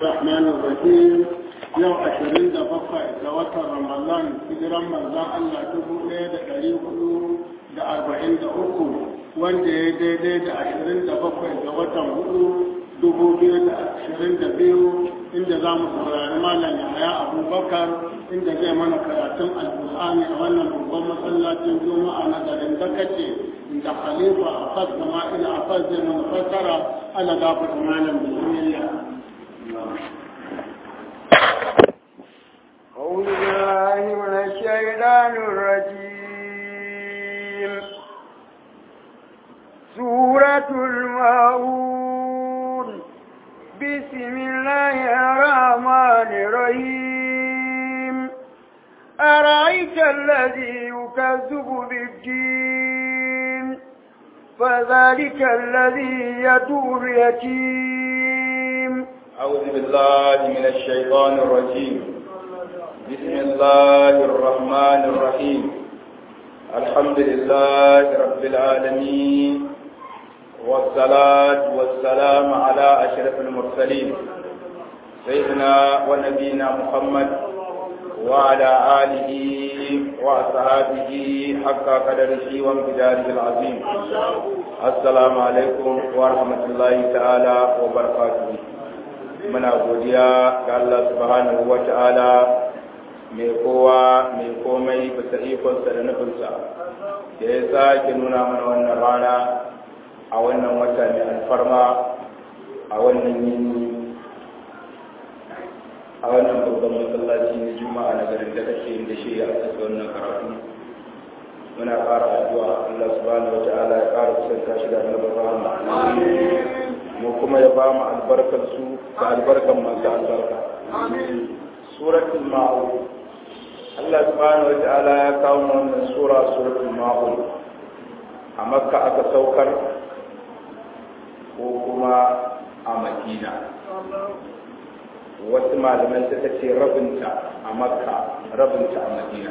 الرحمن الرحيم yau ashirin da bakwai ga watan ramadan hijiran manzan allah dubu ɗaya da ɗari hudu da arba'in da uku wanda ya daidai da ashirin da bakwai ga watan hudu dubu biyu da ashirin da biyu inda za mu saurari malam yahaya abubakar inda zai mana karatun alƙur'ani a wannan babban masallacin juma'a na garin dakace da khalifa a fas da ma'ila a fas zai mana fassara ala gafata malam bismillah أعوذ بالله من الشيطان الرجيم سورة المعون بسم الله الرحمن الرحيم أرأيت الذي يكذب بالدين فذلك الذي يدور يتيم أعوذ بالله من الشيطان الرجيم بسم الله الرحمن الرحيم الحمد لله رب العالمين والصلاة والسلام على أشرف المرسلين سيدنا ونبينا محمد وعلى آله وأصحابه حق قدره وامتداره العظيم السلام عليكم ورحمة الله تعالى وبركاته muna godiya ga Allah subhanahu wa ta'ala mai kowa mai komai bisa ikonsa da nufinsa da ya sake nuna mana wannan rana a wannan wata mai alfarma a wannan yini a wannan babban masallaci na juma'a na garin da kake da shi ya asasa wannan karatu muna ƙara addu'a Allah subhanahu wa ta'ala ya ƙara kusanta shi da annabar rahama mu kuma ya ba mu albarkar su da albarkar masu albarka suratul ma'un Allah subhanahu wa ta'ala ya kawo wannan sura suratul ma'un a makka aka saukar ko kuma a madina wasu malamai suka ce rabinta a makka rabinta a madina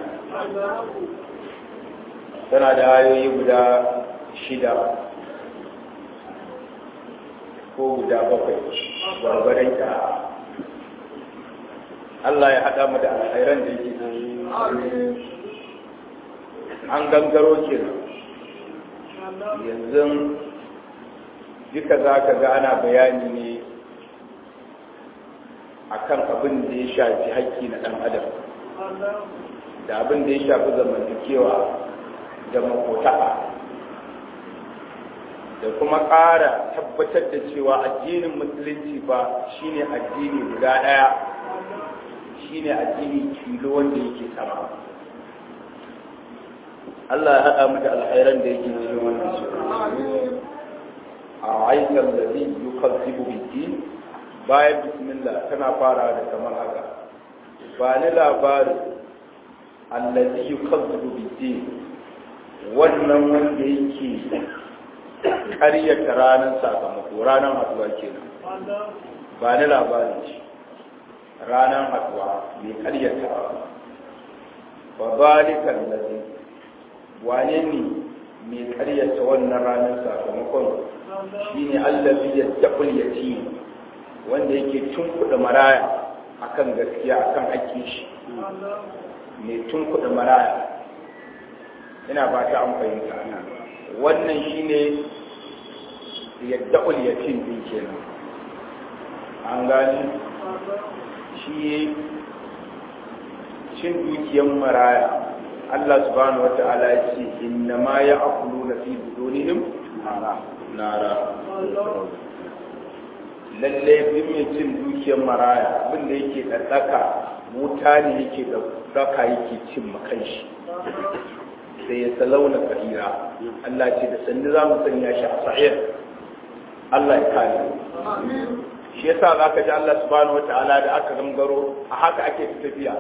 tana da ayoyi guda shida ko guda bakwai gwargwadon ka Allah ya haɗa mu da alkhairan da yake an gangaro ke yanzu duka za ka ga ana bayani ne akan abin da ya shafi haƙƙi na ɗan adam da abin da ya shafi zamantakewa da makotaka da kuma ƙara tabbatar da cewa addinin musulunci ba shine addini guda ɗaya shine addini kilo wanda yake sama Allah ya haɗa mu da alkhairan da yake cikin wannan sura a aikan da zai yi kalzibu biki bayan bismillah tana fara da kamar haka ba ni labarin allazi yukazzibu bid wannan wanda yake ƙaryata ranar sakamako ranar haduwa kenan ba ni labarin shi ranar haduwa mai ƙaryata ba balikan lazi wane ne mai ƙaryata wannan ranar sakamakon shi ne allazi ya taɓul ya ci wanda yake tunkuɗa maraya akan gaskiya akan ake shi mai tunkuɗa maraya ina ba ta an fahimta wannan shine yadda yatim din kenan an gani shi cin dukiyar maraya Allah subhanahu wata'ala ya ce inna ma ya akulu na fi budonihim nara lallai duk mai cin dukiyar maraya abin da yake ɗaɗɗaka wuta ne yake ɗaɗɗaka yake cin makanshi sai ya salauna fa'ira Allah ce da sannu za mu sanya shi a sa'ir Allah ya kare shi yasa za ka ji Allah subhanahu wata'ala da aka gangaro a haka ake tafiya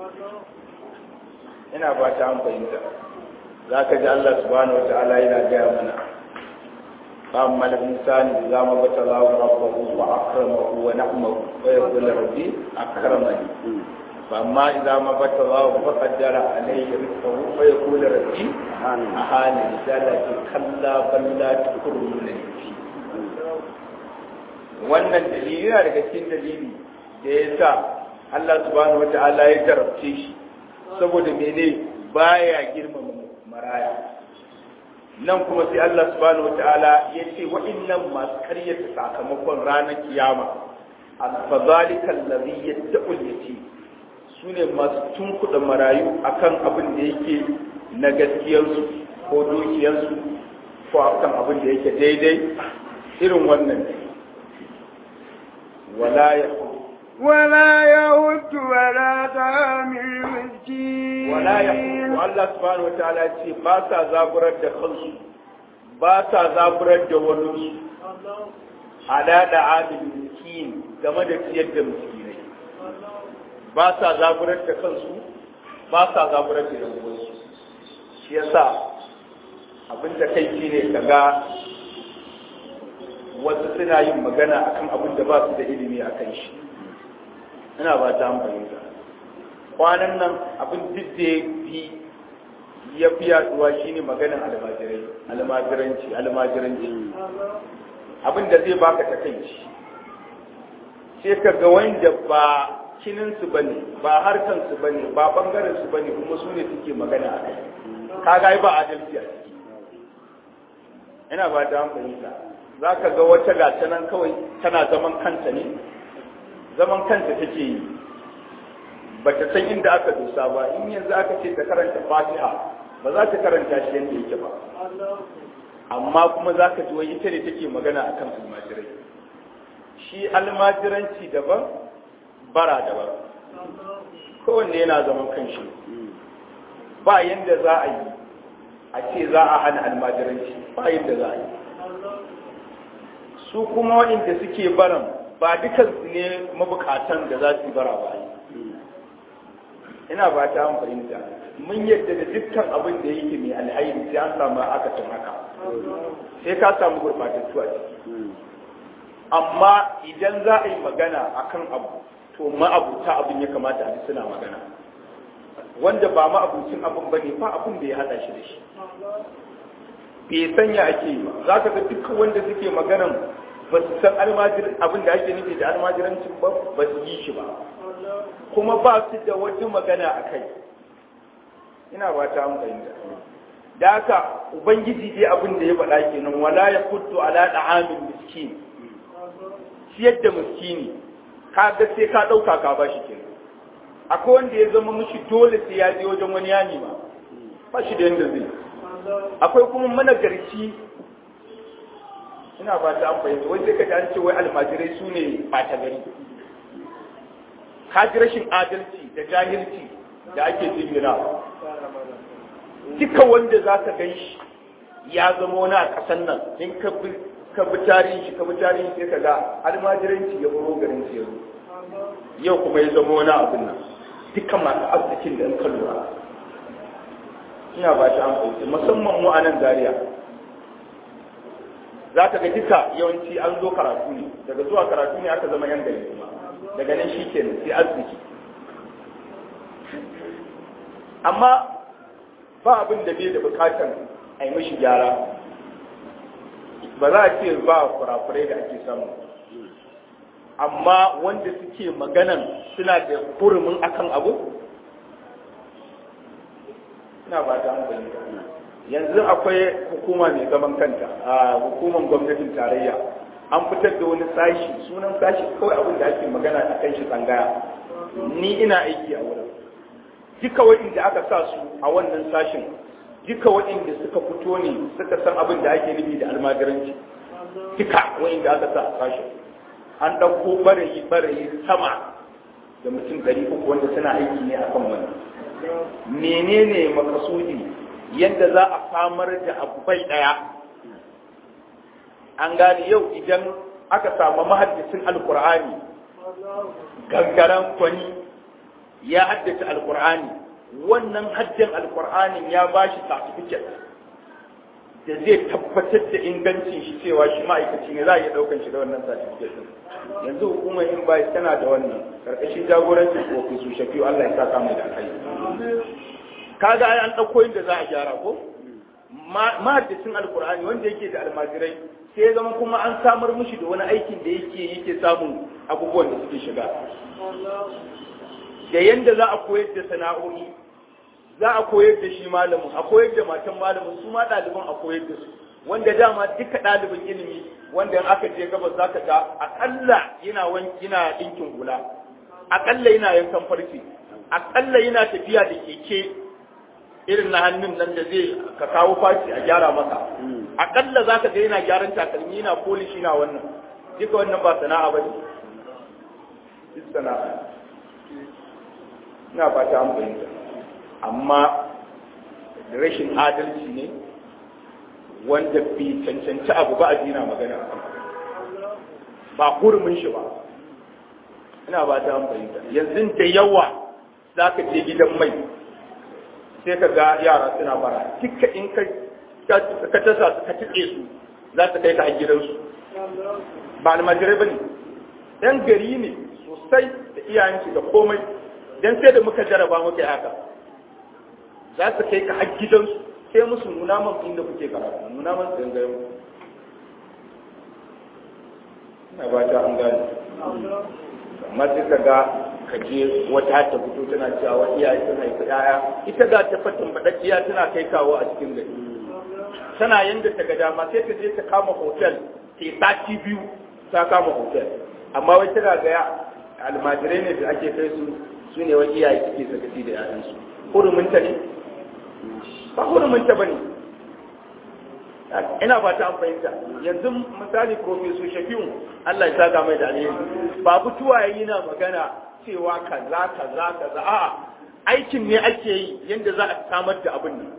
ina ba ta an fahimta za ka ji Allah subhanahu wata'ala yana gaya mana فأما الإنسان إذا ما ابتلاه ربه وأكرمه ونعمه ويقول ربي أكرمني فأما إذا ما ابتلاه فقدر عليه رزقه فيقول ربي أهاني ذلك كلا بل لا تكرمون اليتيم wannan dalili yana daga cikin dalili da ya sa Allah subhanahu wata'ala ya jarabce shi saboda mene baya girmama maraya nan kuma sai Allah subhanahu wata'ala ya ce wa'annan masu karyata sakamakon ranar kiyama al-fadhalika allazi yattaqul yatim sune masu tunkuɗa marayu akan abin da yake na gaskiyarsu ko dukiyarsu ko akan abin da yake daidai irin wannan wala ya ولا يود ولا طعام المسكين wala ya Allah subhanahu wa ta'ala ce ba sa zaburar da kansu ba sa zaburar da wani ala da adil miskin game da ciyar da miskinai ba sa zaburar da kansu ba sa zaburar da yan uwansu shi yasa abin da kai ne kaga wasu suna yin magana akan abin da ba su da ilimi akan shi ina ba ta fahimta kwanan nan abin duk da ya fi ya fi yaduwa shine maganin almajirai almajiranci almajiranci abin da zai baka takaici sai ka ga wanda ba kininsu ba ne ba harkansu ba ne ba bangarensu ba ne kuma su ne suke magana a kai ka ga ba adalci a ciki ina ba ta fahimta za ka ga wata gata nan kawai tana zaman kanta ne zaman kanta take yi ba ta san inda aka dosa ba in yanzu aka ce ta karanta fatiha ba za ta karanta shi yadda yake ba amma kuma za ka ji wai ita ne take magana a kan almajirai shi almajiranci daban bara daban kowanne yana zaman kanshi ba yadda za a yi a ce za a hana almajiranci ba yadda za a yi su kuma waɗanda suke baran ba dukansu ne mabukatan da za su yi bara ba ina ba ta an fahimta mun yadda da dukkan abin da yake mai alhairi sai an samu akasin haka sai ka samu gurbatattu a ciki amma idan za a yi magana akan abu to ma'abuta abin ya kamata a suna magana wanda ba ma'abucin abin ba ne ba abin da ya hada shi da shi bai sanya ake yi ba za ka ga dukkan wanda suke maganan ba su san almajirin abin da ake nufi da almajirancin ba ba su yi shi ba kuma ba su da wata magana a kai ina ba ta an fahimta da haka ubangiji dai abin da ya faɗa kenan wala ya kuttu ala da'amin miskin ciyar da miskini ka ga sai ka ɗauka ka ba shi kenan akwai wanda ya zama mishi dole sai ya je wajen wani yani ma ba shi da yanda zai akwai kuma managarci ina ba ta an fahimta wai sai ka ji an ce wai almajirai su ne ɓata gari ka ji rashin adalci da jahilci da ake jingina duka wanda za ka gan shi ya zama wani a ƙasan nan in ka bi ka bi tarihi shi ka bi tarihi sai ka ga almajiranci ya buro garin su yanzu yau kuma ya zama wani abin nan duka masu arzikin da in ka lura ina ba shi an fahimci musamman mu a nan Zariya. za ka ga duka yawanci an zo karatu ne daga zuwa karatu ne aka zama yan gari kuma daga nan shi ke sai arziki amma ba abin da bai da bukatar a yi mashi gyara ba za a ce ba kurakurai da ake samu amma wanda suke maganan suna da hurumin akan abu ina ba ta hankali yanzu akwai hukuma mai zaman kanta a hukumar gwamnatin tarayya an fitar da wani sashi sunan sashi kawai abin da ake magana a kan shi tsangaya ni ina aiki a wurin duka waɗanda aka sa su a wannan sashin duka waɗanda suka fito ne suka san abin da ake nufi da almajiranci duka waɗanda aka sa a sashin an ɗauko barayi barayi sama da mutum ɗari uku wanda suna aiki ne akan wannan menene makasudi yadda za a samar da abu bai ɗaya an gane yau idan aka samu mahaddisin alkur'ani gangaren kwani ya haddace alkur'ani wannan haddin alkur'anin ya ba shi certificate da zai tabbatar da ingancin shi cewa shi ma'aikaci ne za a iya ɗaukan shi da wannan certificate yanzu hukumar in bai tana da wannan karkashin jagorancin ofisu shafi'u Allah ya saka mai da kai kaga ai an ɗauko inda za a gyara ko mahaddisin alkur'ani wanda yake da almajirai sai ya zama kuma an samar mushi da wani aikin da yake yake samun abubuwan da suke shiga da yanda za a koyar da sana'o'i za a koyar da shi malamin a koyar da matan malamin su ma ɗaliban a koyar da su wanda dama duka ɗalibin ilimi wanda in aka je gabas za ka ga aƙalla yana yana ɗinkin hula aƙalla yana yankan farce aƙalla yana tafiya da keke irin na hannun nan da zai ka kawo faci a gyara masa aƙalla za ka ga yana gyaran takalmi yana polish yana wannan duka wannan ba sana'a ba ne duk sana'a ina fata an fahimta amma rashin adalci ne wanda bai cancanci abu ba a dina magana a kan ba hurumin shi ba ina ba ta fahimta yanzu da yawa za ka je gidan mai sai ka ga yara suna bara duka in ka ka tasa su ka tuɗe su za ta kai ka a gidansu ba almajirai ba ne ɗan gari ne sosai da iyayensu da komai don sai da muka jaraba muka yi haka za su kai ka har gidansu sai musu nuna man inda kuke karatu nuna man tsangayen ina ba ta an gane amma sai ka ga ka je wata ta fito tana cewa wa iyaye sun haifi yaya ita ga ta fatin badakkiya tana kai kawo a cikin gari tana yanda ta ga dama sai ta je ta kama hotel ta yi sati biyu ta kama hotel amma wai tana ga almajirai ne da ake kai su su ne wani iyaye suke sakaci da yayansu huruminta ne ba huruminta ba ne ina ba ta fahimta yanzu misali profesor shafi'un Allah ya saka mai da alheri ba fituwa yayi na magana cewa kaza kaza kaza a aikin ne ake yi yanda za a samar da abin nan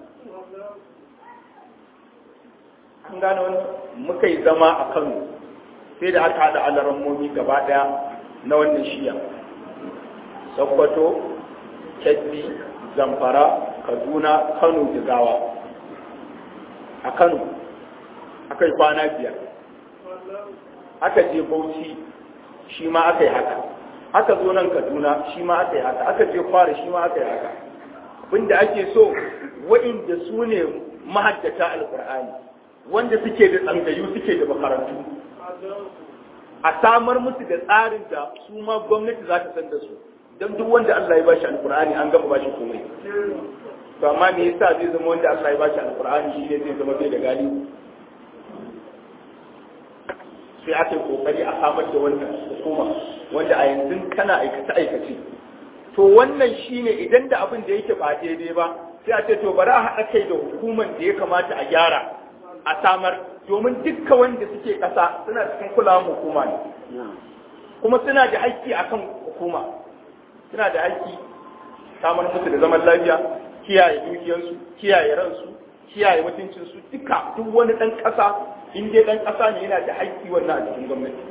an gane wani muka yi zama a Kano sai da aka haɗa alarammomi gaba ɗaya na wannan shiya Sokoto, Kebbi, Zamfara, Kaduna, Kano, Jigawa. A Kano, aka yi kwana biyar. Aka je Bauchi, shi ma aka yi haka. Aka zo nan Kaduna, shi ma aka yi haka. Aka je Kwara, shi ma aka yi haka. Abinda ake so, wa'inda su ne mahaddata Alƙur'ani, wanda suke da tsangayu suke da makarantu. A samar musu da tsarin da su ma gwamnati za ta san da su. don duk wanda Allah ya bashi alkur'ani an gama bashi komai to amma me yasa zai zama wanda Allah ya bashi alkur'ani shi ne zai zama bai da gani sai aka yi kokari a samar da wannan hukuma wanda a yanzu kana aikace aikace to wannan shine idan da abin da yake ba daidai ba sai a ce to bari a haɗa kai da hukumar da ya kamata a gyara a samar domin dukkan wanda suke ƙasa suna cikin kulawar hukuma ne kuma suna da haƙƙi akan hukuma suna da haƙƙi samar musu da zaman lafiya kiyaye dukiyarsu kiyaye ransu kiyaye mutuncinsu duka duk wani ɗan ƙasa in dai ɗan ƙasa ne yana da haƙƙi wannan a cikin gwamnati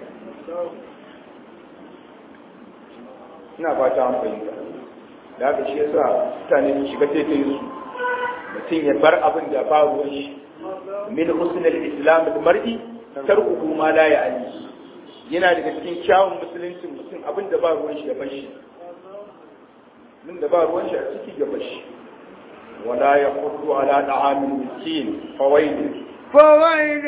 ina fata an fahimta da haka shi yasa mutane su shiga taitayin su mutum ya bar abin da ba ruwan shi min husnul islam al-mar'i tarkuhu ma la ya'ni yana daga cikin kyawun musuluncin mutum abin da ba ruwan shi ya bar shi min da ba ruwan shi a ciki ya bar shi wala ya kudu ala da'amin miskin fawailin فويل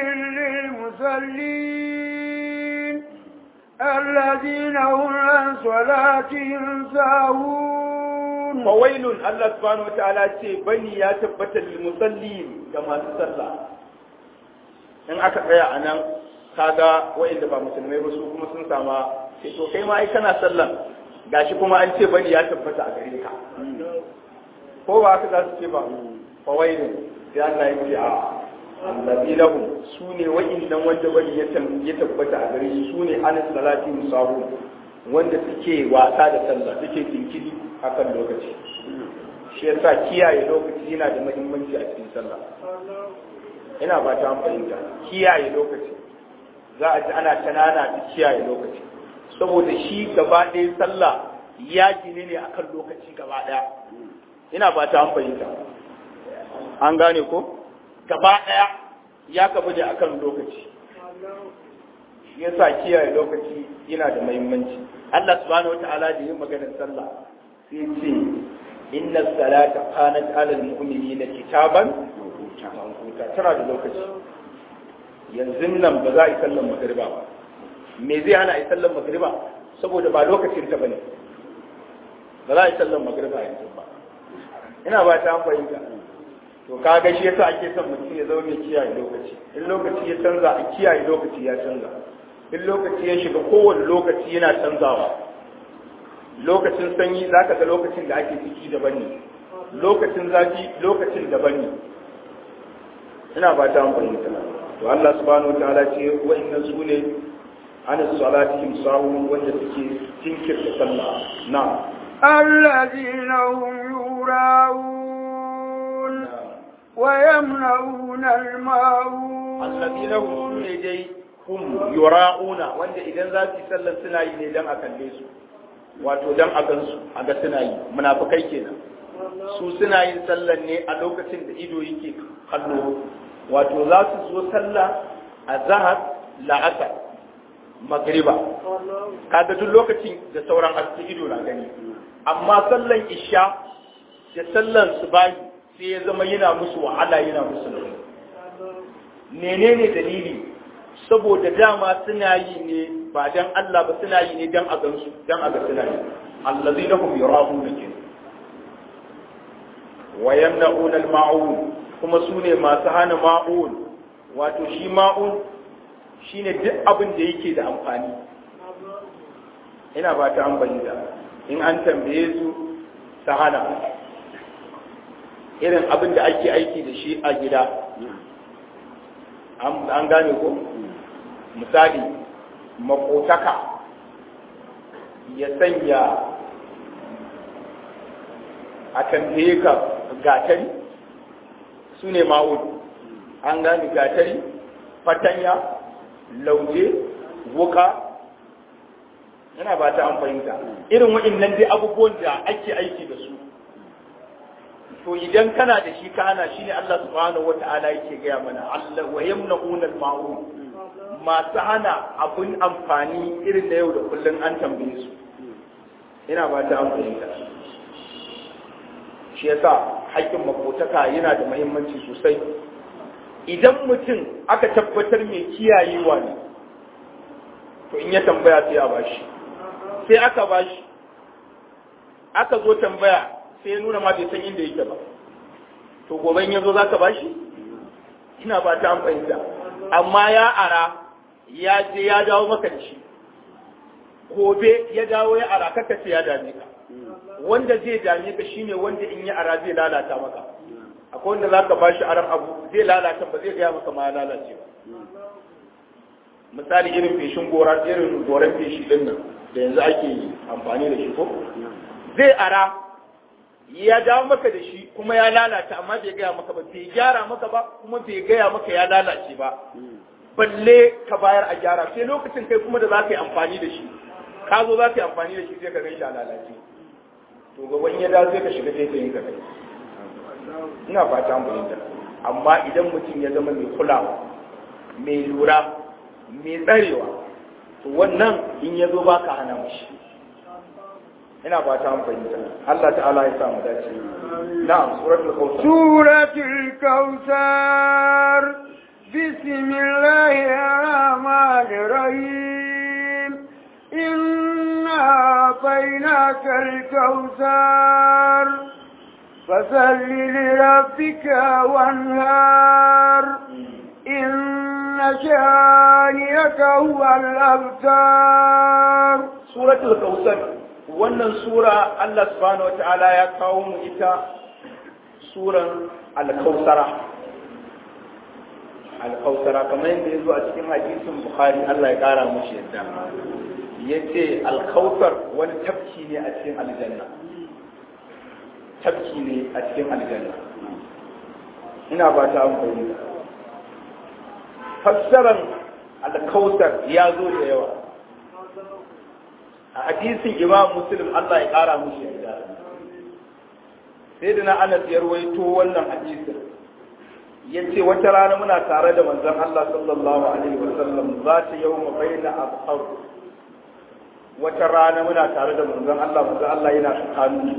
للمصلين الذين هم عن صلاتهم ساهون fawailun Allah subhanahu wa ta'ala ce bani ya tabbata lil musallin ga masu sallah in aka tsaya a nan kaga wa'inda ba musulmai ba su kuma sun sama sai to kai ma ai kana sallan gashi kuma an ce bani ya tabbata a gare ka ko ba haka za su ce ba fawailun sai Allah ya ce a allazi lahum su ne wa'innan wanda bani ya ya tabbata a gare su su ne anis salati musahu wanda suke wasa da sallah suke tinkiri akan lokaci shi yasa kiyaye lokaci yana da muhimmanci a cikin sallah ina ba ta fahimta kiyaye lokaci za a ji ana tanana da kiyaye lokaci saboda shi gaba ɗaya sallah ya gine ne akan lokaci gaba ɗaya ina ba ta fahimta an gane ko gaba ɗaya ya kafa da akan lokaci shi yasa kiyaye lokaci yana da muhimmanci Allah subhanahu wataala da yin maganar sallah sai ce inna salata kanat ala almu'minina kitaban mawquta tana da lokaci yanzu nan ba za a yi sallan magriba ba me zai hana a yi sallar magriba saboda ba lokacin ta bane ba za a yi sallar magriba yanzu ba ina ba ta fahimta to kaga shi yasa ake son mutum ya zama mai kiyaye lokaci in lokaci ya canza a kiyaye lokaci ya canza in lokaci ya shiga kowane lokaci yana canzawa lokacin sanyi za ka ga lokacin da ake ciki daban ne lokacin zafi lokacin daban ne ina ba ta fahimta to Allah subhanahu wataala ce wa'annan su ne ana salatihim sahun wanda suke jinkirta sallah na الذين هم يراءون ويمنعون الماعون الذين هم dai hum yura'una wanda idan za su yi sallar suna yi ne dan a kalle su wato dan a gansu a ga suna yi munafikai kenan su suna yin sallar ne a lokacin da ido yake kallo wato za su zo sallah a zahar la'asar magriba kaga duk lokacin da sauran haske ido na gani amma sallan isha da sallan subahi sai ya zama yana musu wahala yana musu nauyi menene dalili saboda dama suna yi ne ba dan Allah ba suna yi ne dan a gansu dan a ga suna yi allazina hum yurahuna kin wa yamna'una al-ma'un kuma su ne masu hana ma'un wato shi ma'un shine duk abin da yake da amfani ina ba ta amfani da in an tambaye su ta hana irin abin da ake aiki da shi a gida an gane ko misali makotaka ya sanya a tambaye ka gatari su ne ma'ud an gane gatari fatanya lauje wuka yana ba ta an fahimta irin waɗannan dai abubuwan da ake aiki da su to idan kana da shi ka hana shi ne Allah subhanahu wa ta'ala yake gaya mana Allah wa yamna'una al-ma'ruf masu hana abun amfani irin na yau da kullum an tambaye su ina ba ta an fahimta shi yasa haƙƙin makotaka yana da muhimmanci sosai idan mutum aka tabbatar mai kiyayewa ne to in ya tambaya sai a bashi sai aka bashi aka zo tambaya sai ya nuna ma bai san inda yake ba to gobe in ya zo za ka bashi ina ba ta fahimta amma ya ara ya je ya dawo maka da shi gobe ya dawo ya ara kaka ce ya dame ka wanda zai dame ka shine wanda in ya ara zai lalata maka akwai wanda za ka bashi aran abu zai lalata ba zai gaya maka ma ya lalace ba misali irin feshin gora irin goran feshi din nan da yanzu ake amfani da shi ko zai ara ya dawo maka da shi kuma ya lalata amma bai gaya maka ba bai gyara maka ba kuma bai gaya maka ya lalace ba balle ka bayar a gyara sai lokacin kai kuma da za ka yi amfani da shi ka zo za ka yi amfani da shi sai ka gan shi a lalace to gaban ya dawo sai ka shiga sai ka yi ka kai ina fata an fahimta amma idan mutum ya zama mai kulawa mai lura mai tsarewa to wannan in ya zo ba ka hana mashi ina fata an fahimta Allah ta'ala ya samu dace na'am suratul kautsar suratul kautsar bismillahir rahmanir rahim inna bainakal kautsar fasalli lirabbika wanhar inna shaniyaka huwal abtar suratul kautsar wannan sura Allah subhanahu wata'ala ya kawo mu ita suran al-kausara al-kausara kamar yadda ya zo a cikin hadisin bukhari Allah ya kara mushi yadda ya ce al-kausar wani tafki ne a cikin aljanna tafki ne a cikin aljanna ina ba ta amfani fassaran al-kausar ya zo da yawa a hadisin imam muslim Allah ya kara mushi yarda sai da na anas ya rawaito wannan hadisin ya ce wata rana muna tare da manzon Allah sallallahu alaihi wa sallam za ta yau mu bayyana abhar wata rana muna tare da manzon Allah manzon Allah yana tsakanu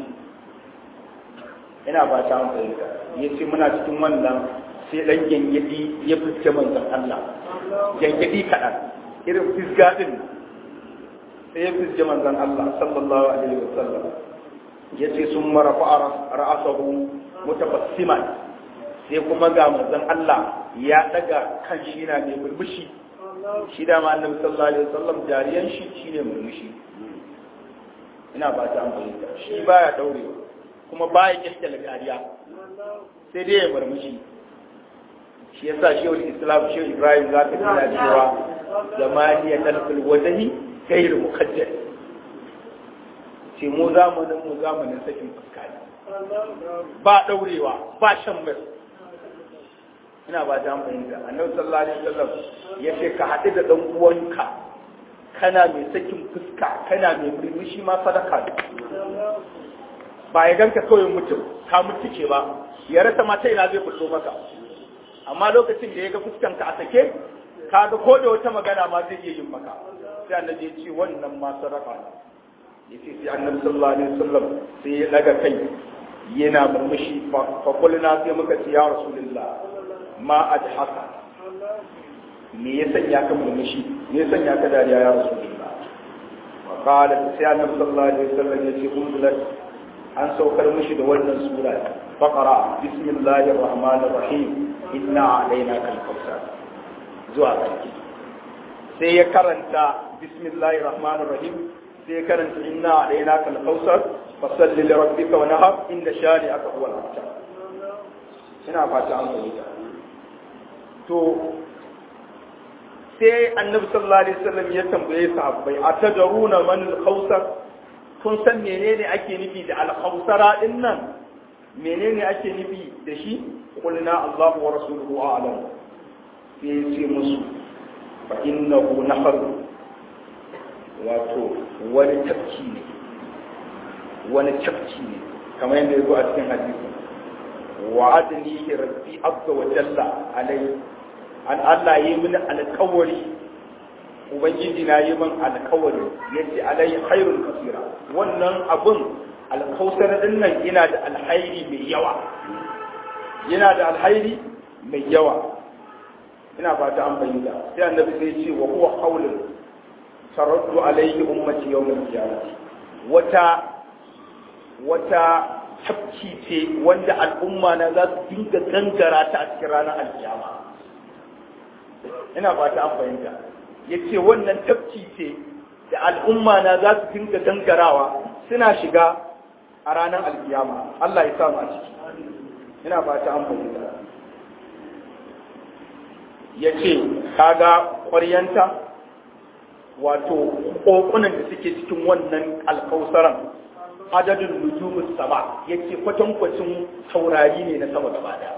ina ba ta fahimta ya ce muna cikin wannan sai dan gengedi ya fice manzon Allah gengedi kaɗan irin fisga din sai ya fisge manzon Allah sallallahu alaihi wasallam yace sun marafa ra'asahu mutabassiman sai kuma ga manzon Allah ya daga kan shi na mai murmushi shi da ma annabi sallallahu alaihi wasallam jariyan shi shine murmushi ina ba ta amfani shi baya daurewa kuma baya kyalkyala dariya sai dai ya murmushi shi yasa shehu islam shehu ibrahim za ka tana cewa zamaniya talfil wajhi gairu muqaddar ce mu zamanin mu zamanin sakin fuska ne ba daurewa ba shan mai ina ba ta fahimta annabi sallallahu alaihi wasallam ya ce ka haɗu da ɗan uwanka kana mai sakin fuska kana mai murmushi ma sadaka ne ba ya ganka kawai mutum ka mutuke ba ya rasa mata ina zai fito maka amma lokacin da ya ga fuskanka a sake ka ga ko da wata magana ma zai iya yin maka sai annabi ya ce wannan ma sadaka ne ya ce sai annabi sallallahu alaihi wasallam sai ya daga kai yana murmushi fa kulluna sai muka ce ya rasulullah ma adhaka me ya sanya ka murmushi me ya sanya ka dariya ya rasulullah wa qala sai annabi sallallahu alaihi wasallam ya ce unzilat an saukar mishi da wannan sura faqara bismillahir rahmanir rahim inna alaina kal kautsar zuwa ƙarshe sai ya karanta bismillahir rahmanir rahim sai ya karanta inna alaina kal kautsar fasalli li rabbika wa nahar inda shani aka huwa al-abtar ina fata an fahimta to sai annabi sallallahu alaihi wasallam ya tambaye sahabbai atadaruna man al-kautsar kun san menene ake nufi da al-kautsara din nan menene ake nufi da shi qulna Allah wa rasuluhu a'lam sai ya ce musu fa innahu nahar wato wani tafki ne wani tafki ne kamar yadda ya zo a cikin hadisi wa adnihi rabbi azza wa jalla alai an Allah yi mini alƙawari ubangiji na yi min alƙawari yace alai khairul kasira wannan abun alkausar din nan yana da alhairi mai yawa yana da alhairi mai yawa ina fata an bayyana sai annabi sai ce wa huwa qawlun taraddu alayhi ummati yawm al-qiyamah wata wata tafki ce wanda al'umma na za su dinga gangara ta a cikin ranar alkiyama ina fata an fahimta yace wannan tafki ce da al'umma na za su dinga gangarawa suna shiga a ranar alkiyama Allah ya samu a ciki ina fata an fahimta ya ce kaga ƙwaryanta wato ƙoƙunan da suke cikin wannan alkausaran adadin nujumus sama ya ce kwatankwacin taurari ne na sama gaba da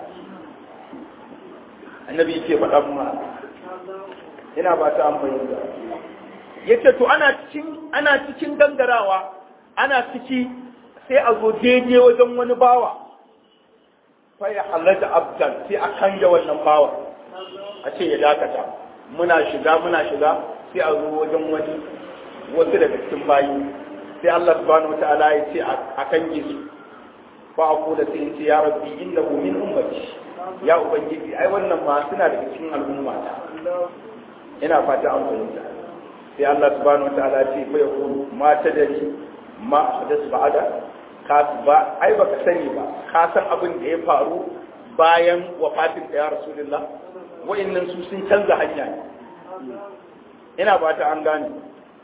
annabi yake faɗa ma ina ba ta an fahimta ya ce to ana cikin ana cikin gangarawa ana ciki sai a zo daidai wajen wani bawa fa ya halatta abdan sai a kanja wannan bawa a ce ya dakata muna shiga muna shiga sai a zo wajen wani wasu daga cikin bayi sai Allah subhanahu wataala ya ce a kange su fa a kula sai ce ya rabbi innahu min ummati ya ubangiji ai wannan ma suna daga cikin al'umma ta ina fata an fahimta sai Allah subhanahu wataala ya ce fa yaqulu ma tadari ma hadas ba'ada ka ba ai baka sani ba ka san abin da ya faru bayan wafatin da ya rasulullah wa'annan su sun canza hanya ne ina ba ta an gane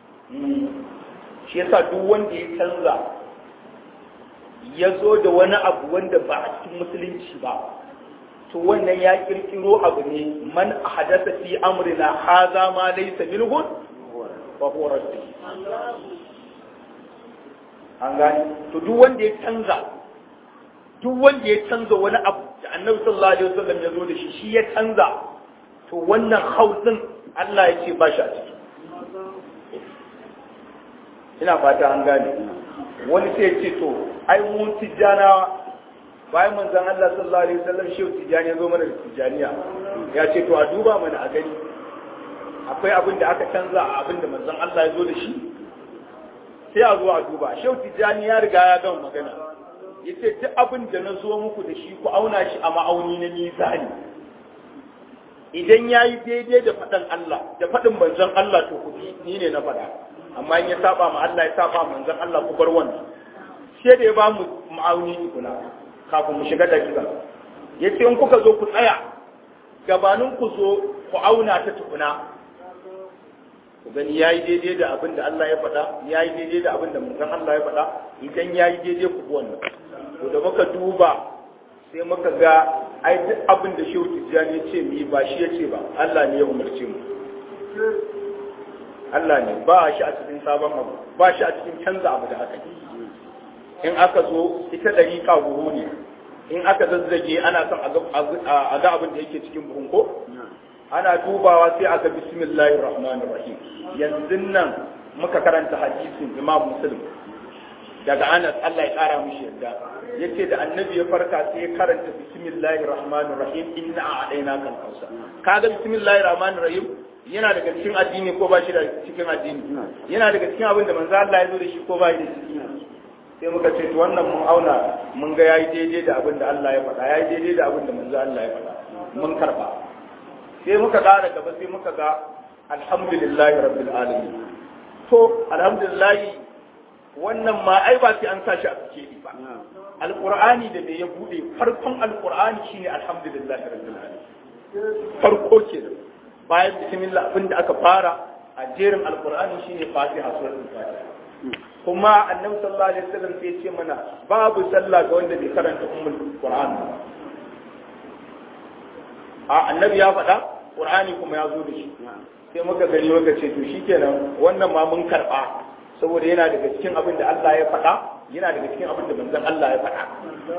shi yasa duk wanda ya canza ya zo da wani abu wanda ba a cikin musulunci ba to wannan ya kirkiro abu ne man hadasa fi amrina haza ma laysa minhu fa huwa rasul an gani to duk wanda ya canza duk wanda ya canza wani abu da annabi sallallahu alaihi wasallam ya zo da shi shi ya canza to wannan hausin Allah ya ce ba shi a ciki ina fata an gane wani sai ya ce to ai mu tijjana bayan manzon Allah sallallahu alaihi wasallam shi tijjani ya zo mana da tijjaniya ya ce to a duba mana a gani akwai abin da aka canza a abin da manzon Allah ya zo da shi sai a zo a duba shehu tijjani ya riga ya gama magana ya ce duk abin da na zo muku da shi ku auna shi a ma'auni na mizani idan ya yi daidai da faɗin Allah da faɗin manzon Allah to ku ni ne na faɗa amma in ya saba ma Allah ya saba manzon Allah ku bar wannan sai da ya ba mu ma'auni tukuna kafin mu shiga dakika ya ce in kuka zo ku tsaya gabanin ku zo ku auna ta tukuna ku gani ya yi daidai da abin da Allah ya faɗa ya yi daidai da abin da manzon Allah ya faɗa idan ya yi daidai ku bi wannan to da muka duba sai muka ga ai duk abin da shehu tijjani ya ce mu yi ba shi ya ce ba Allah ne ya umarce mu Allah ne ba shi a cikin sabon abu ba shi a cikin canza abu da aka yi in aka zo ita ɗariƙa buhu ne in aka zazzage ana son a ga abin da yake cikin buhun ko ana dubawa sai aka bismillahir rahmanir rahim yanzu nan muka karanta hadisin imam muslim daga anas Allah ya kara mishi yadda yace da annabi ya farka sai ya karanta bismillahir rahmanir rahim inna a'dayna kal kausa kaga bismillahir rahmanir rahim yana daga cikin addini ko ba shi da cikin addini yana daga cikin abin da manzo Allah ya zo da shi ko ba shi da ciki sai muka ce to wannan mun auna mun ga yayi daidai da abin da Allah ya faɗa yayi daidai da abin da manzo Allah ya faɗa mun karba sai muka ƙara gaba sai muka ga alhamdulillahi rabbil alamin to alhamdulillahi wannan ma ai ba sai an sashi a cike ba alqur'ani da me ya bude farkon alqur'ani shine alhamdulillahi rabbil alamin farko ke da bayan bismillah abinda aka fara a jerin alqur'ani shine fatiha suratul fatiha kuma annabi sallallahu alaihi wasallam sai ya ce mana babu sallah ga wanda bai karanta ummul qur'an a annabi ya faɗa qur'ani kuma ya zo da shi sai muka gani muka ce to shikenan wannan ma mun karba saboda yana daga cikin abin da Allah ya faɗa yana daga cikin abin da manzon Allah ya faɗa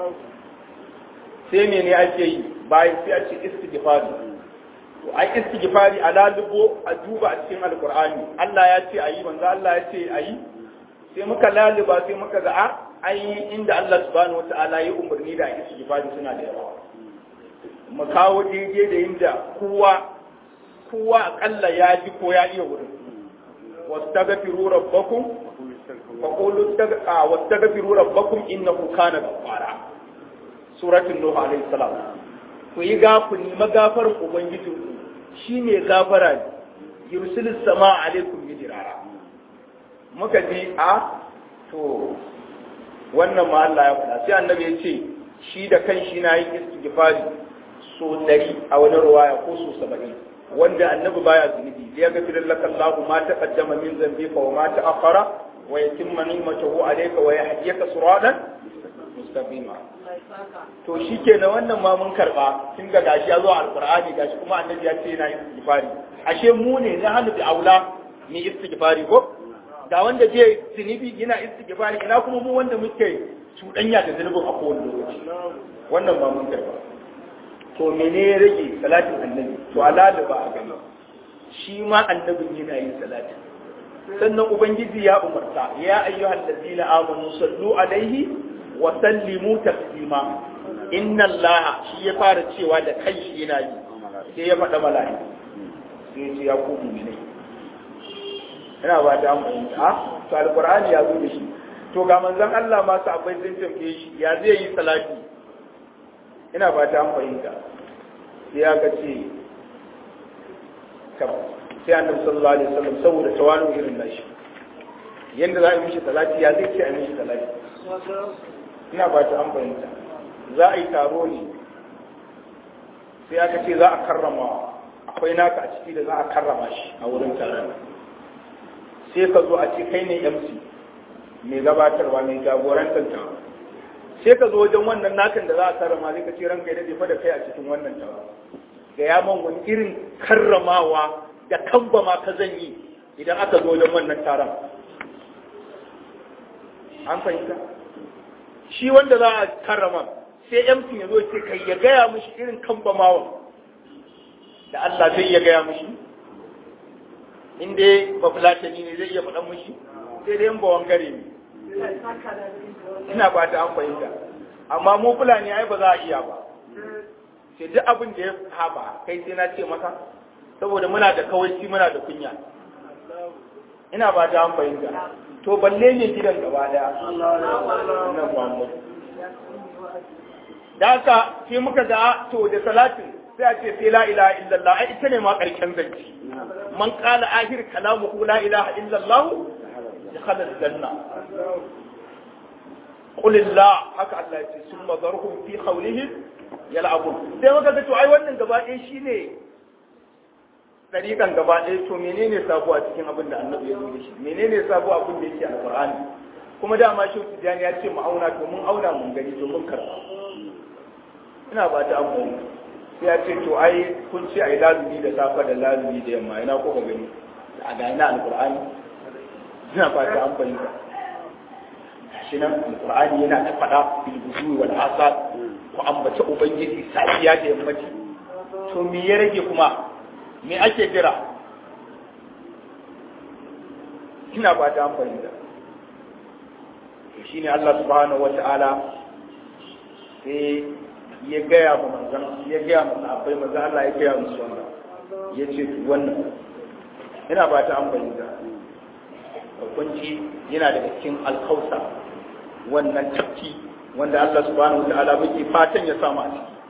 sai mene ake yi bayan sai a ce istighfari to ai istighfari a lalubo a duba a cikin alqur'ani Allah ya ce ayi manzo Allah ya ce ayi sai muka laluba sai muka ga a ai inda Allah subhanahu wataala ya umarni da istighfari suna da yawa mu kawo daidai da inda kowa kowa akalla ya ji ko ya iya wurin wastaghfiru rabbakum faqulu wastaghfiru rabbakum innahu kana ghaffara suratul nuh alayhi salam ku yi ga ku nima gafarin ubangijin ku shine gafara ne yursilis sama alaikum midrara muka ji a to wannan ma Allah ya faɗa sai annabi ya ce shi da kanshi na yin istighfari so ɗari a wani ruwaya ko so saba'in wanda annabi baya zunubi ya ga firin laka Allah ma ta kaddama min zambi fa wa ma ta akhara wa yatimma ni'matahu alayka wa yahdiyaka siratan mustaqima to shikenan wannan ma mun karba kin ga gashi ya zo alqur'ani gashi kuma annabi ya ce yana istighfari ashe mu ne na hannu da aula ni istighfari ko da wanda je zunubi yana istighfari ina kuma mu wanda muke cuɗanya da zunubin a kowane lokaci wannan ma mun karba to mene ya rage salatin annabi to alala ba a gani shi ma annabin yana yin salati sannan ubangiji ya umarta ya ayyuhal ladina amanu sallu alaihi wa sallimu taslima inna allah shi ya fara cewa da kanshi yana yi sai ya faɗa mala'iku sai ya ce ya ku mu'minai ina ba ta amfani a to alqur'ani ya zo da shi to ga manzon Allah ma su akwai sun tambaye shi ya zai yi salati ina ba ta fahimta sai aka ce sai annabi sallallahu alaihi wasallam saboda tawanu irin nashi yanda za a yi mishi salati ya zai ce a yi mishi salati ina ba ta fahimta za a yi taro ne sai aka ce za a karrama akwai naka a ciki da za a karrama shi a wurin taron sai ka zo a ce kai ne MC mai gabatarwa mai jagorantar taron sai ka zo wajen wannan nakan da za a karrama sai ka ce ranka ya dafa da kai a cikin wannan tawa ga ya man wani irin karramawa da kamba ma ka zan yi idan aka zo wajen wannan taron an fahimta shi wanda za a karrama sai yamsin ya zo ce kai ya gaya mishi irin kamba mawa da Allah zai ya gaya mishi in dai ba fulatani ne zai iya faɗan mishi sai dai yan bawan gare ne ina ba ta an fahimta amma mu fulani ai ba za a iya ba sai duk abin da ya haɓa kai sai na ce maka saboda muna da kawaici muna da kunya ina ba ta an fahimta to balle ne gidan gaba daya nan Muhammad da haka sai muka ga to da salatin sai a ce sai la ilaha illallah ai ita ne ma karshen zance man qala ahir kalamuhu la ilaha illallah dakhala aljanna qul la haka Allah ya ce summa zarhum fi qawlihim yal'abun sai maka ga to ai wannan gaba ɗaya shine dariƙan gaba ɗaya to menene sabo a cikin abin da annabi ya zo da shi menene sabo abin da yake alqur'ani kuma dama shi tijani ya ce mu auna to mun auna mun gani to mun karba ina ba ta amfani sai ya ce to ai kun ce ai lazumi da safa da lazumi da yamma ina ko ka gani a ga ina alqur'ani ina ba ta amfani shi nan alqur'ani yana ta faɗa bil buzuri wal asad ku ambaci ubangiji safiya da yammaci to me ya rage kuma me ake jira ina ba ta amfani da to shine Allah subhanahu wata'ala sai ya gaya mu manzon ya gaya mu sahabbai manzon Allah ya gaya musu wannan ya ce wannan ina ba ta amfani da hukunci yana daga cikin alkausa wannan tafki wanda Allah subhanahu wata'ala muke fatan ya samu a ciki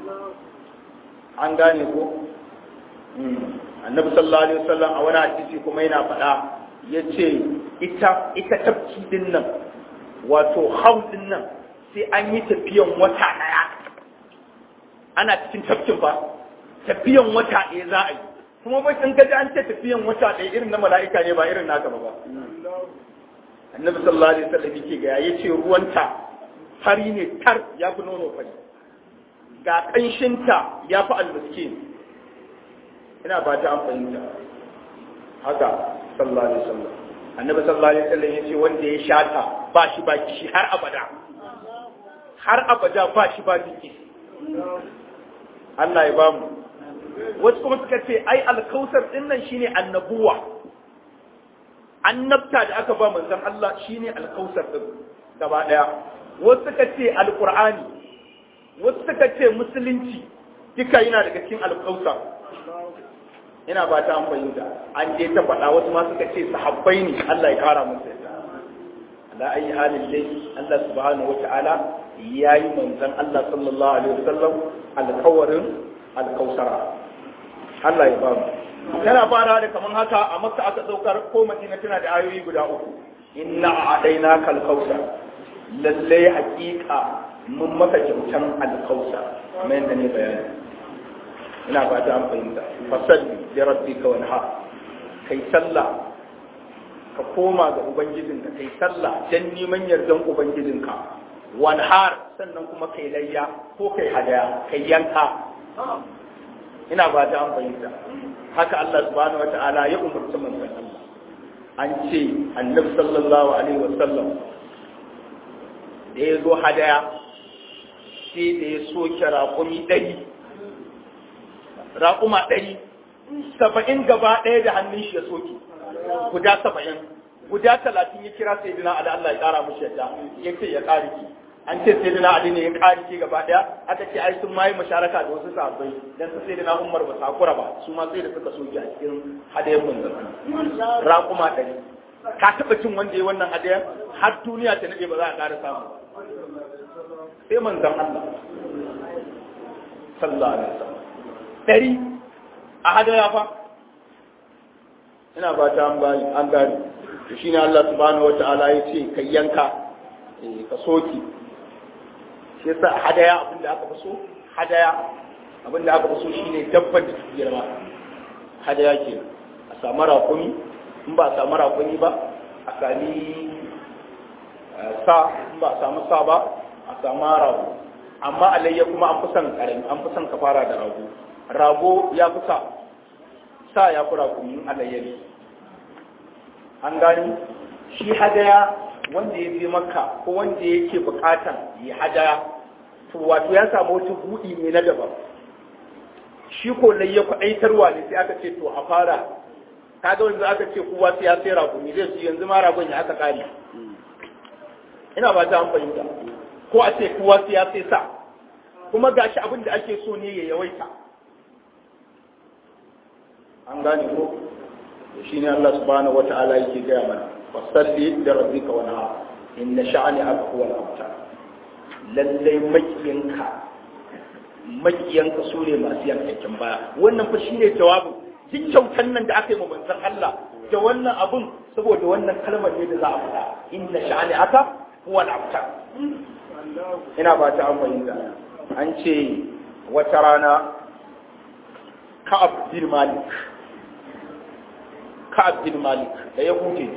an gane ko annabi sallallahu alaihi wasallam a wani hadisi kuma yana faɗa yace ita ita tafki din nan wato haudin nan sai an yi tafiyan wata ɗaya ana cikin tafkin fa tafiyan wata ɗaya za a yi kuma bai in gaji an ce tafiyan wata ɗaya irin na mala'ika ne ba irin naka ba annabi sallallahu alaihi wasallam yake ga ya ce ruwanta fari ne tar ya fi nono fari ga ƙanshinta ya fi almiskin ina ba ta amfani da haka sallallahu alaihi wasallam annabi sallallahu alaihi wasallam ya ce wanda ya shata ba shi ba kishi har abada har abada ba shi ba biki Allah ya ba mu wasu kuma suka ce ai alkausar din nan shine annabuwa annabta da aka ba manzon Allah shine alkausar din gaba daya wasu suka ce alqur'ani wasu suka ce musulunci duka yana daga cikin alkausar ina ba ta amfani da an je ta faɗa wasu ma suka ce sahabbai ne Allah ya kara musu yadda ala ayi halin dai Allah subhanahu wata'ala ya yi manzon Allah sallallahu alaihi wasallam alkawarin alkausara Allah ya ba mu yana fara da kaman haka a makka aka saukar ko madina tana da ayoyi guda uku inna a'adaina kal kausar lalle haƙiƙa mun maka kyautan alkausar kamar yadda ne bayani ina fata an fahimta fasalli li rabbika wanha kai sallah ka koma ga ubangijinka kai sallah dan neman yardan ubangijinka wanhar sannan kuma kai layya ko kai hadaya kai yanka ina fata an fahimta haka Allah subhanahu wata'ala ya umarci manzon Allah an ce annabi sallallahu alaihi wasallam da ya zo hadaya sai da ya soke raƙumi ɗari raƙuma ɗari saba'in gaba ɗaya da hannun shi ya soke guda saba'in guda talatin ya kira sai dina ali Allah ya ƙara mushi yadda ya ce ya ƙari ki an ce sai dina ali ne ya ƙari ki gaba ɗaya aka ce ai sun ma yi masharaka da wasu sahabbai dan su sai dina umar ba sakura ba su ma sai da suka soke a cikin hadayen manzon raƙuma ɗari ka taɓa cin wanda ya wannan hadayen har duniya ta nade ba za a ƙara samu sai manzon Allah sallallahu alaihi wasallam ɗari a hadaya fa ina ba ta an bani an gani to shine Allah subhanahu wata'ala ya ce kai yanka eh ka soki shi yasa a hadaya abin da aka fi so hadaya abin da aka fi so shine dabbar da take girma hadaya ke a samu rakumi in ba a samu rakumi ba a sami sa in ba a samu sa ba a samu rago amma alayya kuma an fi son karami an fi son ka fara da rago rago ya fi sa sa ya fi rakumin alayya ne an gani shi hadaya wanda ya je makka ko wanda yake bukatan ya hadaya to wato ya samu wata buɗi ne na daban shi ko layya kwaɗaitarwa ne sai aka ce to a fara kaga wanda aka ce kowa sai ya sai rakumi zai su yanzu ma ragon ya aka kare ina ba ta an fahimta ko a ce kowa sai ya sai sa kuma gashi abin da ake so ne ya yawaita an gane ko shi ne Allah subhanahu wata'ala yake gaya mana fasalli da rabbika wa naha inna sha'ani aka huwa al-abtar lallai makiyinka makiyanka su ne masu yankakken baya wannan fa shine jawabin duk kyautan nan da aka yi wa manzon Allah da wannan abun saboda wannan kalmar ne da za a faɗa inna sha'ani aka huwa al-abtar ina ba ta an fahimta an ce wata rana Ka'ab bin Malik Ka'ab bin Malik da ya huce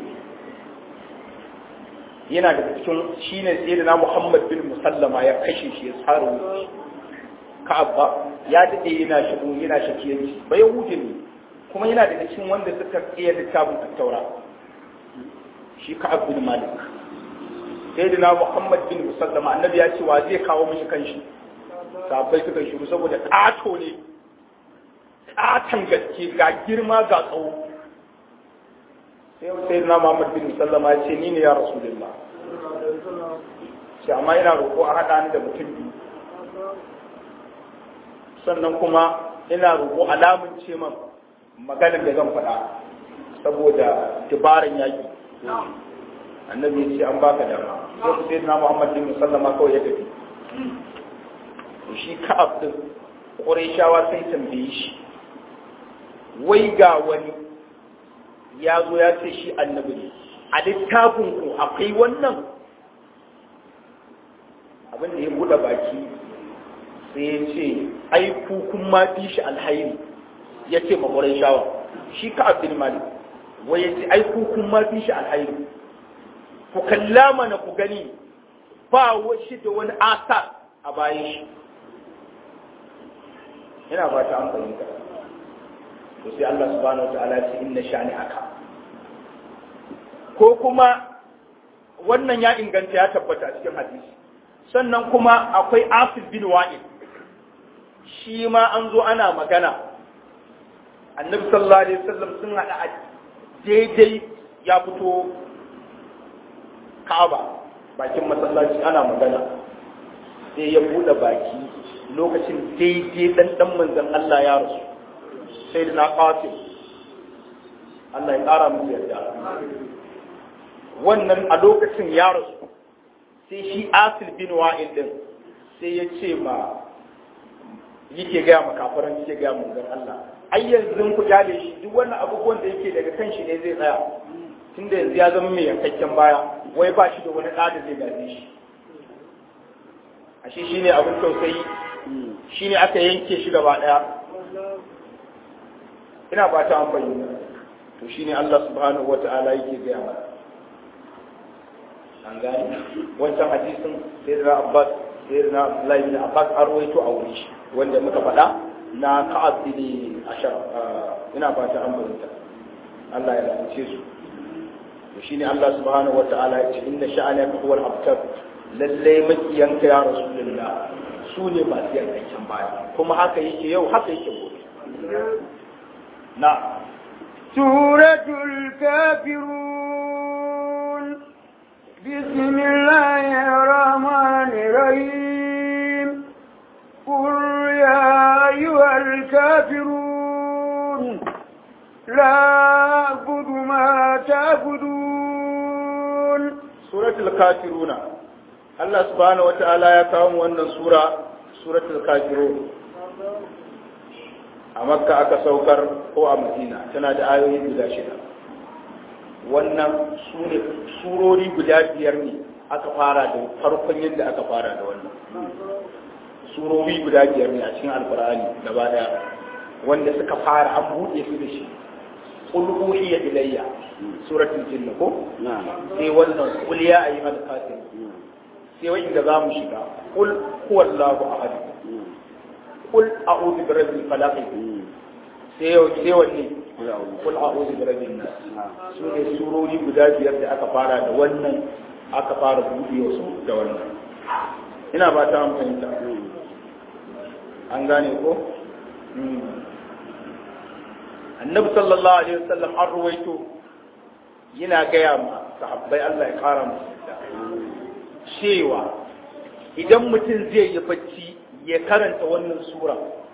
yana da cikin shine sayyidina Muhammad bin Musallama ya kashe shi ya tsara wuce Ka'ab ba ya dade yana shigo yana shakiyanci ba ya huce ne kuma yana daga cikin wanda suka iya littafin tattaura shi Ka'ab bin Malik sayyidina Muhammad bin Musallama annabi ya ce wa zai kawo mishi kanshi sabai suka shiru saboda ƙato ne ƙatan gaske ga girma ga tsawo sai sai na Muhammad bin Sallama ya ce ni ne ya Rasulullah sai amma ina roƙo a haɗa ni da mutum biyu sannan kuma ina roƙo alamun ce man maganar da zan faɗa saboda dabaran yaƙi annabi ya ce an baka dama sai sai na Muhammad bin Sallama kawai ya tafi shi ka'ab din Qurayshawa sai tambaye shi wai ga wani ya zo ya ce shi annabi ne a littafin ku akwai wannan abin da ya buɗe baki sai ya ce ai ku kun ma fi shi alhairi ya ce ma shawa shi ka abdul malik wai ya ce ai ku kun ma fi shi alhairi ku kalla mana ku gani ba shi da wani asar a bayan shi ina ba ta an fahimta to sai Allah subhanahu wa ta'ala ce inna shani aka ko kuma wannan ya inganta ya tabbata a cikin hadisi sannan kuma akwai Asif bin Wa'il shi ma an zo ana magana annabi sallallahu alaihi wasallam sun hada a daidai ya fito Ka'aba bakin masallaci ana magana sai ya bude baki lokacin daidai dan dan manzon Allah ya rasu sai da na qasim Allah ya ƙara musu yarda wannan a lokacin ya rasu sai shi asil bin wa'il din sai ya ce ma yake gaya ma kafaran yake gaya manzon Allah ai yanzu ku jale shi duk wannan abubuwan da yake daga kan shi ne zai tsaya tunda yanzu ya zama mai yankakken baya wai ba shi da wani ɗa da zai gaje shi ashe shine abin tausayi shine aka yanke shi gaba ɗaya ina ba ta amfani to shine Allah subhanahu wata'ala yake gaya mana an gani wancan hadisin sai da Abbas sai da Abdullahi bin Abbas an rawaito a wuri shi wanda muka faɗa na Ka'ab bin Ashar ina ba ta amfani Allah ya lalace su to shine Allah subhanahu wata'ala ya ce inna sha'anaka huwal abtar lalle makiyanka ya rasulullah su ne masu yankakken baya kuma haka yake yau haka yake gobe na suratul kafirun bismillahir rahmanir rahim qul ya ayyuhal kafirun la a'budu ma ta'budun suratul kafiruna Allah subhanahu wata'ala ya kawo mu wannan sura suratul kafirun a makka aka saukar ko a madina tana da ayoyi guda shida wannan surori guda biyar ne aka fara da farkon yadda aka fara da wannan surori guda biyar ne a cikin alkur'ani gaba daya wanda suka fara an buɗe su da shi qul uhiya ilayya suratul jinn ko sai wannan qul ya ayyuhal kafirun sai wai inda zamu shiga qul huwallahu ahad qul a'udhu bi rabbil falaq sai yau sai wanne qul a'udhu bi rabbin nas su ne surori guda biyar da aka fara da wannan aka fara buɗe su da wannan ina ba ta fahimta an gane ko annabi sallallahu alaihi wasallam an ruwaito yana gaya ma sahabbai Allah ya kara musu cewa idan mutum zai yi bacci ya karanta wannan sura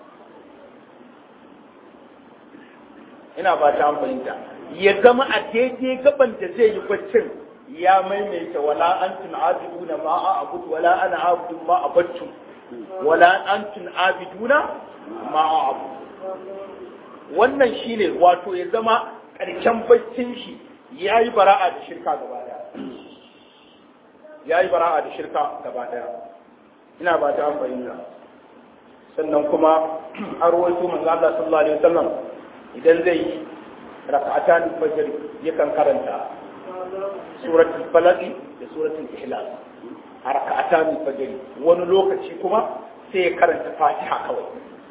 ina ba ta fahimta ya zama a daidai gaban da zai yi baccin ya maimaita wala antum abiduna ma a abudu wala ana abudu ma abattu wala antum abiduna ma a'budu wannan shine wato ya zama ƙarshen baccin shi yayi bara'a da shirka gaba daya yayi bara'a da shirka gaba daya ina ba ta fahimta sannan kuma an rawaito manzo Allah sallallahu alaihi wasallam idan zai yi rak'atan fajr yakan karanta suratul falaq da suratul ikhlas a rak'atan fajr wani lokaci kuma sai ya karanta fatiha kawai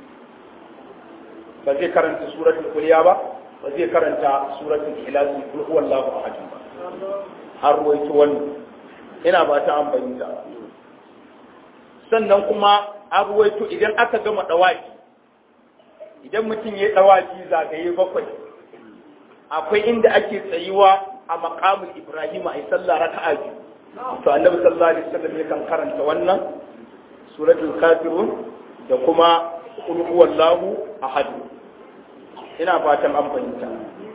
ba zai karanta suratul kuliya ba ba zai karanta suratul ikhlas kul huwallahu ahad ba har ruwaito wannan ina ba ta an bayyana sannan kuma an ruwaito idan aka gama dawaki idan mutum ya dawaki zagaye bakwai akwai inda ake tsayuwa a maqamul ibrahim a sallah raka'a biyu to annabi sallallahu alaihi wasallam yakan karanta wannan suratul kafirun da kuma qul huwallahu ahad ina fatan an fahimta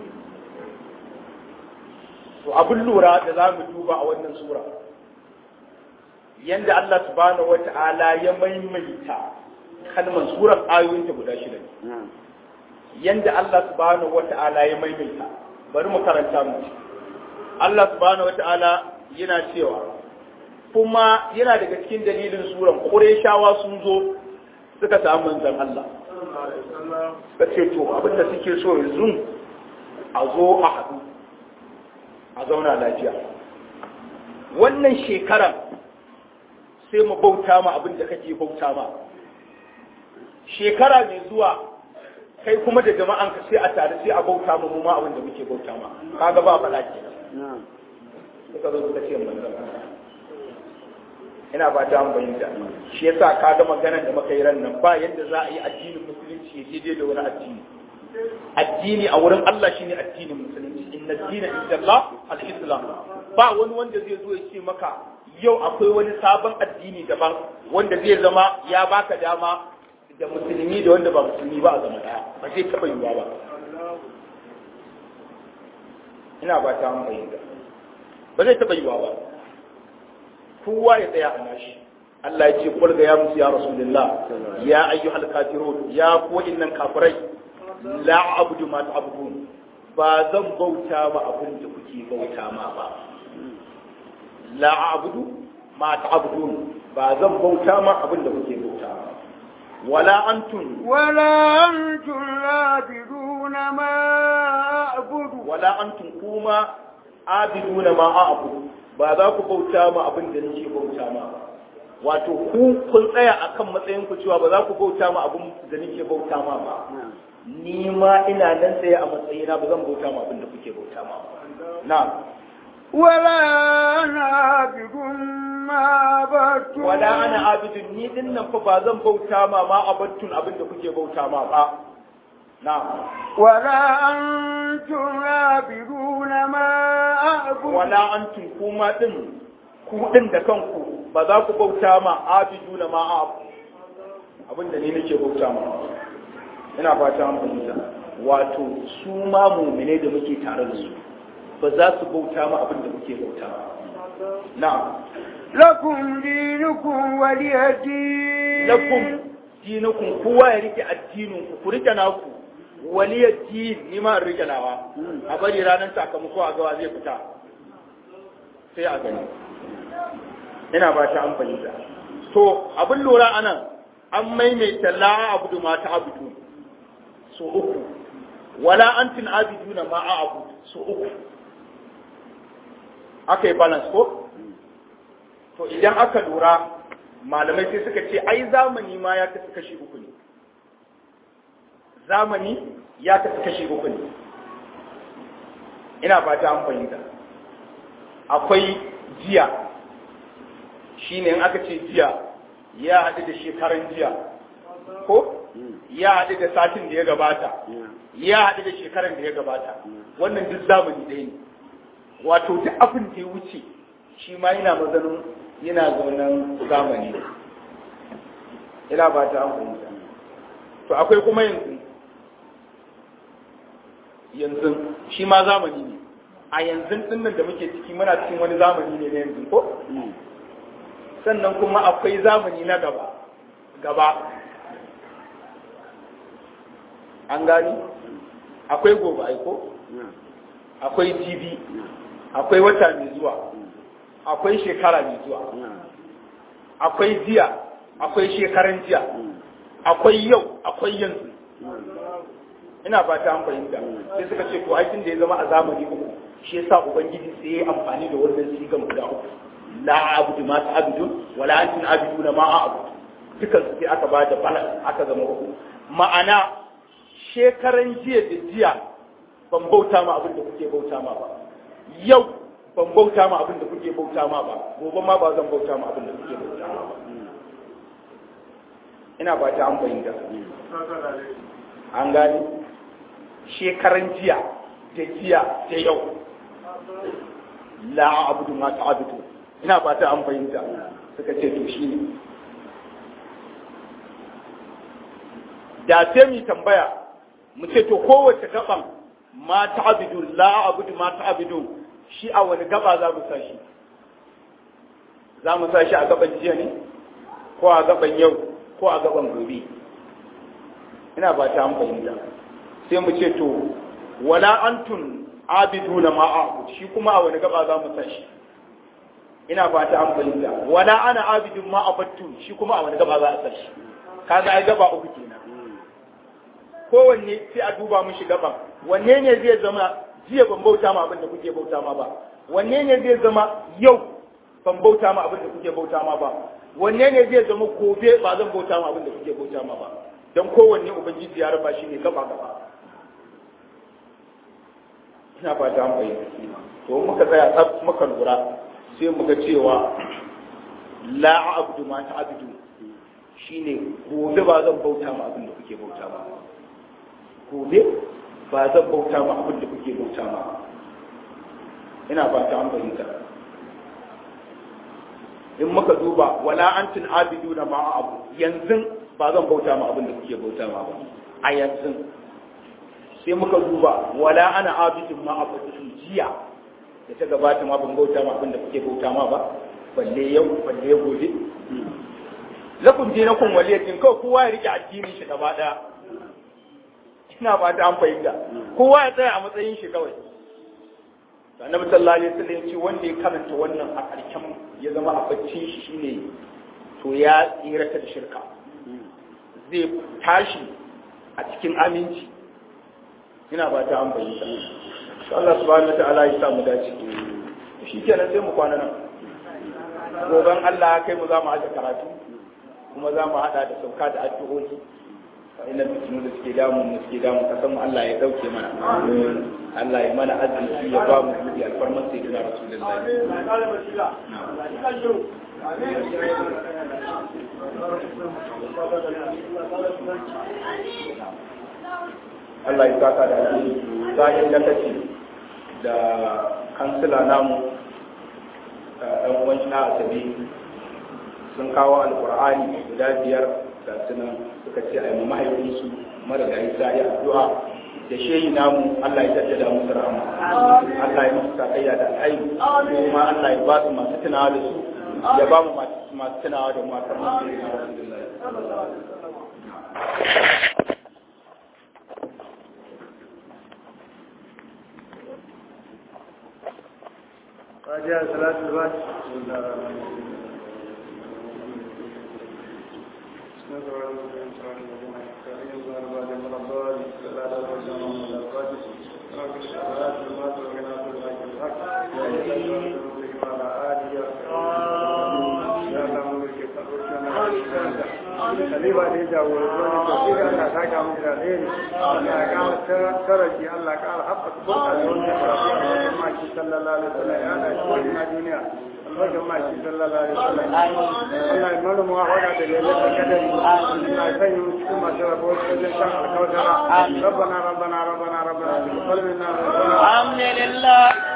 to abin lura da za mu duba a wannan sura yanda Allah subhanahu wata'ala ya maimaita kalmar surar ayoyinta guda shida ne yanda Allah subhanahu wata'ala ya maimaita bari mu karanta mu Allah subhanahu wata'ala yana cewa kuma yana daga cikin dalilin suran Qurayshawa sun zo suka samu manzon Allah suka ce to abinda suke so yanzu a zo a haɗu a zauna lafiya wannan shekarar sai mu bauta ma abin da kake bauta ma shekara mai zuwa kai kuma da jama'an ka sai a tare sai a bauta ma mu ma abin da muke bauta ma kaga ba faɗa ke suka zo suka ce manzon ina ba ta an bayyana shi yasa kaga maganar da muka yi ran nan ba yadda za a yi addinin musulunci ya daidai da wani addini addini a wurin Allah shine addinin musulunci inna dina inda Allah al-islam ba wani wanda zai zo ya ce maka yau akwai wani sabon addini daban wanda zai zama ya baka dama da musulmi da wanda ba musulmi ba a zama daya ba zai taba yiwuwa ba ina ba ta mun bayyana ba zai taba yiwuwa ba kowa ya tsaya a nashi Allah ya ce kul ga ya musu ya rasulullah ya ayyuhal kafirun ya ku innan kafirai la abudu ma ta'budun ba zan bauta ma abin da kuke bauta ma ba la abudu ma ta'budun ba zan bauta ma abin da kuke bauta ma wala antum wala antum labiduna ma a'budu wala antum kuma abiduna ma a'budu ba za ku bauta ma abin da nake bauta ma ba wato ku kun tsaya akan matsayin ku cewa ba za ku bauta ma abin da nake bauta ma ba ni ma ina nan tsaye a matsayina ba zan bauta ma abin da kuke bauta ma na wala ana abidun ma batun wala ana abidun ni din nan fa ba zan bauta ma ma abattun abin da kuke bauta ma ba na wala antum abiduna ma a'budu wala antum kuma din ku din da kanku ba za ku bauta ma abiduna ma abu abin da ni nake bauta ma ina fata an fahimta wato su ma mumine da muke tare da su ba za su bauta ma abin da muke bauta ba na lakum dinukum waliyadin lakum dinukum kowa ya rike addinin ku ku rike naku waliyadin ni ma in rike nawa a bari ranar sakamako a gawa zai fita sai a gani ina ba ta an fahimta to abin lura anan an maimaita la abudu ma ta abudu so uku wala antin abiduna ma a abu so uku aka yi balance ko to idan aka lura malamai sai suka ce ai zamani ma ya kasu kashi uku ne zamani ya kasu kashi uku ne ina fata an fahimta akwai jiya shine in aka ce jiya ya haɗu da shekaran jiya ko ya haɗu da satin da ya gabata ya haɗu da shekaran da ya gabata wannan duk zamani ɗaya ne wato duk abin da ya wuce shi ma yana mazanin yana zaunan zamani ina ba ta an fahimta to akwai kuma yanzu yanzu shi ma zamani ne a yanzu dinnan da muke ciki muna cikin wani zamani ne na yanzu ko sannan kuma akwai zamani na gaba gaba an gani akwai gobe aiko akwai jibi akwai wata mai zuwa akwai shekara mai zuwa akwai jiya akwai shekaran jiya akwai yau akwai yanzu ina fata an fahimta sai suka ce to aikin da ya zama a zamani uku shi yasa ubangiji sai ya amfani da wannan sigan guda uku la abudu ma ta'budu wala antum abiduna ma a'budu dukan sai aka ba da balance aka zama uku ma'ana shekaran jiya da jiya ban bauta ma abin da kuke bauta ma ba yau ban bauta ma abin da kuke bauta ma ba gobe ma ba zan bauta ma abin da kuke bauta ma ba ina ba ta an fahimta an gani shekaran jiya da jiya da yau la abudu ma ta'budu ina ba ta an fahimta suka ce to shine da sai mu tambaya mu ce to kowace gaban ma ta'budu la abudu ma ta'budu shi a wani gaba za mu sashi za mu sashi a gaban jiya ne ko a gaban yau ko a gaban gobe ina ba ta fahimta sai mu ce to wala antun abiduna ma a'bud shi kuma a wani gaba za mu sashi ina ba ta fahimta wala ana abidun ma abattu shi kuma a wani gaba za a sashi kaga ai gaba uku kenan kowanne sai a duba mushi gaban wanne ne zai zama jiya ban bauta ma abin da kuke bauta ma ba wanne ne zai zama yau ban bauta ma abin da kuke bauta ma ba wanne ne zai zama gobe ba zan bauta ma abin da kuke bauta ma ba don kowanne ubangiji ya raba shi ne gaba gaba ina fata an bayyana to muka tsaya tsaf muka lura sai muka cewa la abdu ma ta'budu shine gobe ba zan bauta ma abin da kuke bauta ma gobe ba zan bauta ma abin da kuke bauta ma ina fata an fahimta in muka duba wala antum abiduna ma abu yanzu ba zan bauta ma abin da kuke bauta ma ba a yanzu sai muka duba wala ana abidun ma abu jiya da ta gabata ma ban bauta ma abin da kuke bauta ma ba balle yau balle gobe lakum dinakum waliyatin kawai kowa ya rike addinin shi gaba daya ina ba ta an fahimta kowa ya tsaya a matsayin shi kawai annabi sallallahu alaihi wasallam ce wanda ya karanta wannan a karshen ya zama a baccin shi shine to ya tsirata da shirka zai tashi a cikin aminci ina ba ta an fahimta Allah subhanahu wataala ya sa mu dace shi kenan sai mu kwana nan goben Allah kai mu za mu aje karatu kuma za mu hada da sauka da addu'o'i ina fitinu da suke damu mu suke damu kasan mu Allah ya dauke mana Allah ya mana arziki ya ba mu kudi alfarman sai da rasulullahi Allah ya saka da alheri bayan da kace da kansila namu ɗan uwan shi na asabi sun kawo alkur'ani guda biyar da sunan suka ce a yi mahaifinsu mara da isa ya addu'a da shehi namu Allah ya jaddada musu rahama Allah ya musu sakayya da alhairi kuma Allah ya ba su masu tunawa da su ya ba mu masu tunawa da masu masu tunawa فاتحة صلاة الفاتحة بسم الله الرحمن الرحيم بسم الله الرحمن الرحيم كريم الله بعد مرضات لا لا رجع من الفاتح رب الشهادات المات وغنى بالحق الحق وعلى آله يا الله ملك فرشنا Khalifa da ya jagoranci wani tafsiri Allah ta ga mu da alheri Allah ya kara taraji Allah ya kara haɓaka burka da wannan karatu a wajen maki sallallahu alaihi wasallam ya na shi na duniya albarkan maki sallallahu alaihi wasallam Allah ya mara muwa wada da lalata kadari Allah ya sanya mu cikin masu rabo wajen shan alkawtara ربنا ربنا ربنا ربنا تقبل منا ربنا الحمد لله